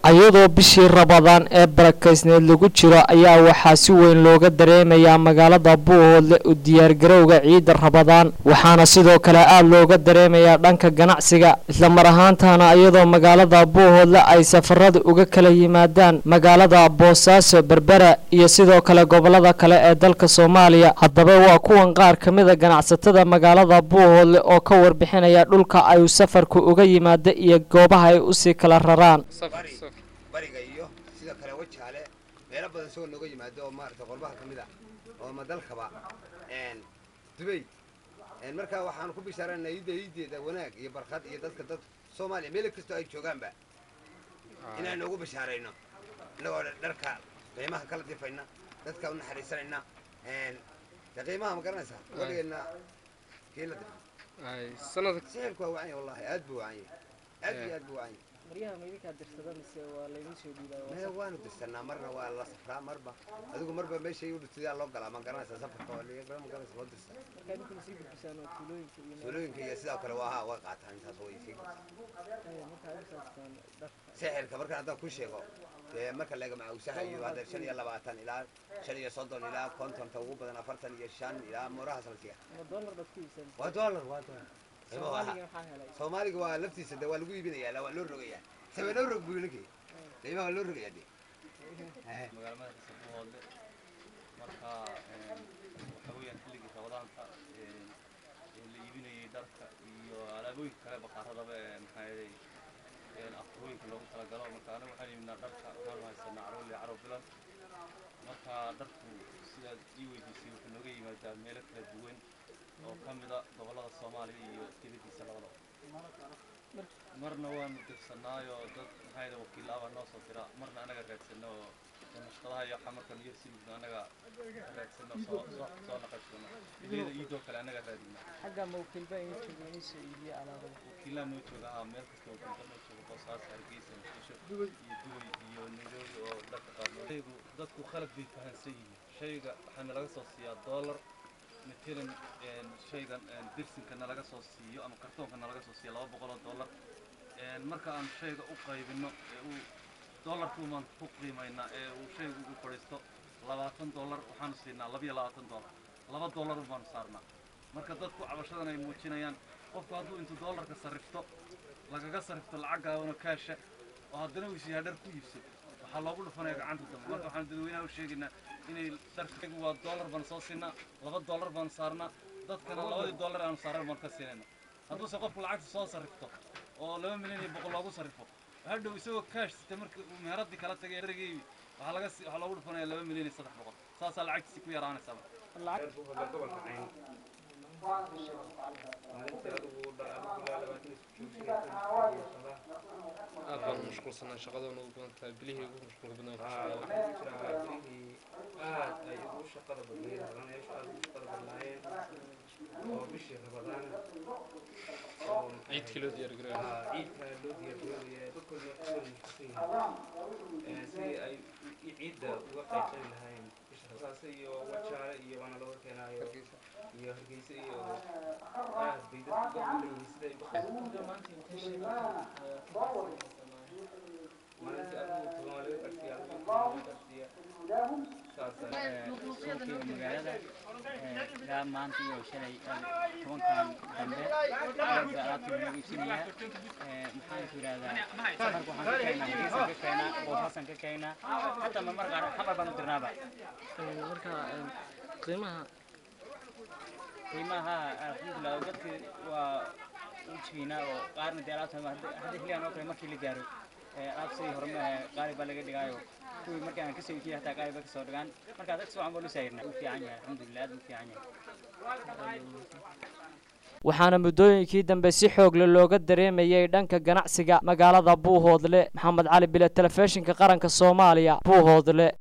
iyadoo bishii rabadaan ee barakaysneed lagu jiro ayaa waxaa si weyn looga dareemayaa magaalada buuhoodle u diyaargarowga ciidda rabadaan waxaana sidoo kale aada looga dareemayaa dhanka ganacsiga islamar ahaantana iyadoo magaalada buuhoodle ay safarada uga kala yimaadaan magaalada boosaaso berbera iyo sidoo kale gobolada kale ee dalka soomaaliya haddaba waa kuwan qaar ka mida ganacsatada magaalada buuhoodle oo ka warbixinaya dhulka ay safarku uga yimaada iyo goobaha ay usii kala raraan bariga iyo sidoo kale wajaale meelo badan isagoo nooga yimaado oo maarata qolbaha ka mid ah oo madalkaba dubay markaa waxaanu ku bishaarana iidda iideeda wanaag iyo barkad iyo dadka dad soomaaliya meel kastoo ay joogaanba inaan noogu bishaarayno innagoo dharka qiimaha kala difayna dadka u naxariisanayna de qiimaha ma garanaysaa weligeedna kii la difay sixirku waa wacanya wallahi aad buu wacanya aad iyo aad buu wacanya maryaha ma idinkaa dirsada mise waa laydin soo maya waanu dirsanaa marna waa la safraa marba adigu marba meeshay u dhirtay loo galaa ma garanaysaa safarka waa liga ma garanaysa loo dirsaa markaa idinkuna sii gudbisaan oo tuulooyinka iyo tuulooyinka iyo sidoo kale waa haa way qaataan intaas way sii markaa u saastaan dharka sixirka markaan haddaan ku sheego dee marka laga macawsaha iyo hadda shan iyo labaatan ilaa shan iyo soddon ilaa kontonta ugu badan afartan iyo shan ilaa moorahaas la siiya ma dollar baad ku iibsan waa dollar waa dollar soomaaliga maxaa helay soomaaliga waa laftiisa de waa lagu iibinayaa waa loo rogayaa sabe loo rog buu ninkii qiimaha waa loo rogayaa de magaala madaxiisa buuhoodle marka waxa weeyaan xilligii rabadaanta la iibinayay dharka iyo alaabooyinka kale bakaaradaba maxaa yeelay afurooyinka loogu talagalo marka anaga waxaan iibinaa dharka waxaanu haysanaa caroli caro bilan marka dharku sidaad ii weydiisay wuxuu nooga yimaadaa meelo kala duwan oo ka mida gobollada soomaaliya iyo dibaddiisa labadaba marna waanu dirsanaayo dad maxaa wakiilaaba noo soo dira marna anaga raadsano oo nashqadaha iyo waxaa marka niyar simidno anaga raadsano soo soo soo naqashano xilliyada iidoo kale anaga raadina xagga ma wakiilba idin jooga inay soo iibiyo alaabada wakiilaa noo jooga haa meel kasta wakiilka noo jooga boosaas hargeysa muqdisho iyo dubay iyo nairobi oo dharka qaadno shaygu dadku khalad bay fahansan yihiin shayga waxaana laga soo siiyaa dollar matalan shaygan dirsinkana laga soo siiyo ama kartoonkana laga soo siiyo laba boqol oo dollar marka aan shayga u qaybino ee uu dollarkuumaan ku qiimaynaa ee uu shaygu ugu fadhiisto labaatan dollar waxaanu siinaa labiyo labaatan dollar laba dollar baanu saarnaa marka dadku cabashadan ay muujinayaan qofku hadduu intuu dollarka sarrifto lagaga sarrifto lacag gaabano kaasha oo haddana uu isyaha dhar ku iibso waxaa loogu dhufanaya gacanta dambe marka waxaan dadweynaha u sheegaynaa inay dharkaygu waa dollar baan soo siinaa laba dollar baan saarnaa dadkana labadii dollar aanu saaran baan ka siinayna hadduuse qofku lacagta soo sarrifto oo laba milyan iyo boqol loogu sarrifo hadhow isagoo kaash sita marka uu meheradii kala tagay dhargeebi waxaa laga waxaa loogu dhufanaya laba milyan iyo saddex boqol saasaa lacagtiisi ku yaraanaysaa gobolka cayn maalintii adigu aad baan u mashquulsanaa shaqadoona ugu badan tahay bilihii ugu mashquulka badnaa ku jiraa bilihii aad ay ugu shaqada badnayd halaneeshu aad ugu shaqada badnaayeen oo bishii rabadaan oo ciidkii loo diyaargareeyo ciidka loo diyaargaroobaya dadkoodna kusoo mashquulsan yihiin sidii ay ciidda uga qaybqabi lahayn saas iyo wajaale iyo waana looga keenaayo iyo hargeysa iyo aad bay dadku uga leeyihiin sida ay uga qayb maalintii adigu toban waa laga qarsiya adigu toban laga qarsiya suuqii magaalada ilaa maanta iyo shalay tobankan dambe aadba alaabta lagu iibsanayaa maxaan ku yidhahdaa safarka waxaan ka keenaa hargeysan ka keenaa boosaasan ka keenaa hataa marmar qaar xamar baan u dirnaaba marka qiimaha qiimaha alxamdulilah dadka waa u jiginaa oo qaarna dee alaabta hadda xilligan oo kale markii la gaaro alaab sidii hore maaha qaali baa laga dhigaayo kuwii markii aan kasoo iibiyay hataa qaali ba kasoo dhigaan marka dadka sifican baa lu saayirnaa u fiican yahay alxamdulilah aad u fiican yahay waxaana muddooyinkii dambe si xoogle looga dareemayay dhanka ganacsiga magaalada buuhoodle maxamed cali bile telefishinka qaranka soomaaliya buuhoodle